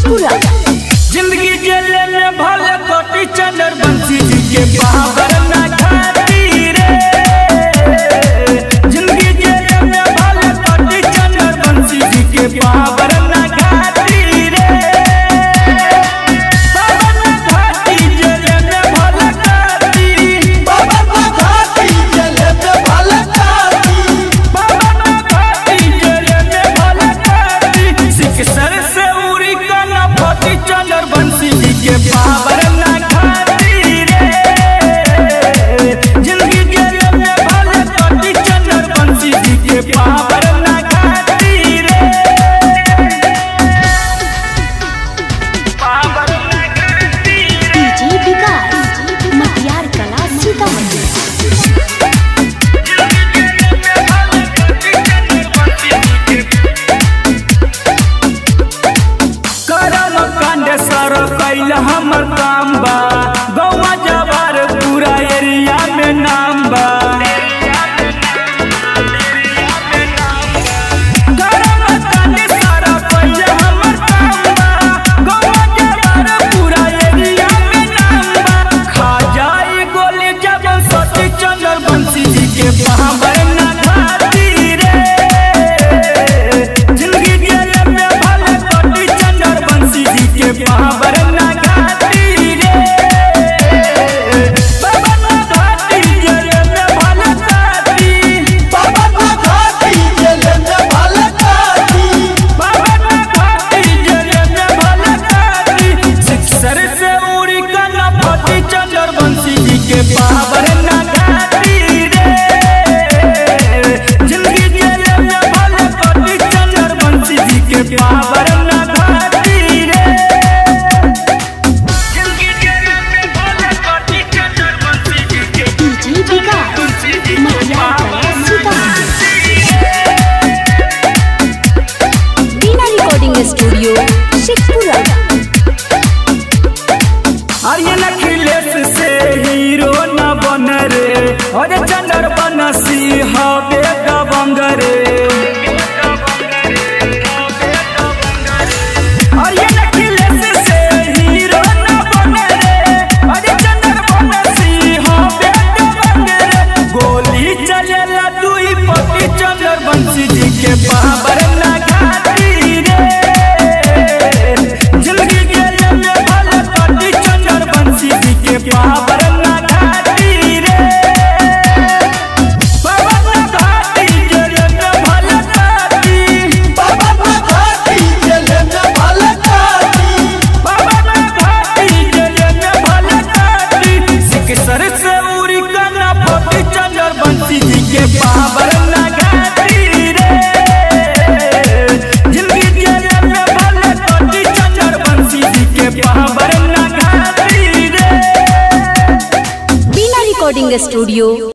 शेखपुरा जिंदगी जेले में भले कोटी चंदर बंसी जी के पावर ना खाती रे जिंदगी जेले में भले कोटी चंदर बंसी जी के पावर ना खाती रे पावर ना खाती जेले में भले खाती पावर ना खाती जेले में भले खाती सिख सर से उरी का ना फटी चंदर बंसी जी के पावर ना खाती रे जिंदगी जेल में भले फटी चंदर बंसी जी के पावर ना खाती रे पावर ना खाती रे डीजे विकास मटियार कला सीतामढ़ी करम कांड सर कैल हमर काम बा गौवा जवार पूरा एरिया में नाम बा करम कांड सर कैल हमर काम बा गौवा जवार पूरा एरिया में नाम बा खा जाई गोली जब सती चंद्र बंसी जी के पावर ना खाती रे जिंदगी जेल में भले कोटी चंदर बंसी जी के पावर ना घाटी रे बाबा ना घाटी जेल में भले घाटी बाबा ना घाटी जेल में भले घाटी बाबा ना घाटी जेल में भले घाटी सिक्सर से उड़ी का ना फटी चंदर बंसी जी के पावर ना घाटी रे जिंदगी जेल में भले कोटी चंदर बंसी जी के पावर ना घाटी रे जिंदगी जेल में भले कोटी चंदर बंसी जी के डीजे विकास मटियार कला सीतामढ़ी बीना रिकॉर्डिंग स्टूडियो शेखपुरा आर्यन अखिलेश से हीरो न बन रे अरे चंदर बनसी हवे दबंग रे आर्यन अखिलेश से हीरो न बन रे अरे चंदर बनसी हवे दबंग रे गोली चलेला दुई पति चंदर बंसी जी के पावर ना घाटी रे जिंदगी जेल में भले पति चंदर बंसी जी के पावर ना घाटी रे पावर ना घाटी जेल में भले घाटी पावर ना घाटी जेल में भले घाटी पावर ना घाटी जेल में भले घाटी सिख सर से उरी का ना पति चंदर बंसी जी के पावर ना घाटी रे जिंदगी जेल में भले पति चंदर बंसी जी के पावर ना घाटी रे बीना रिकॉर्डिंग स्टूडियो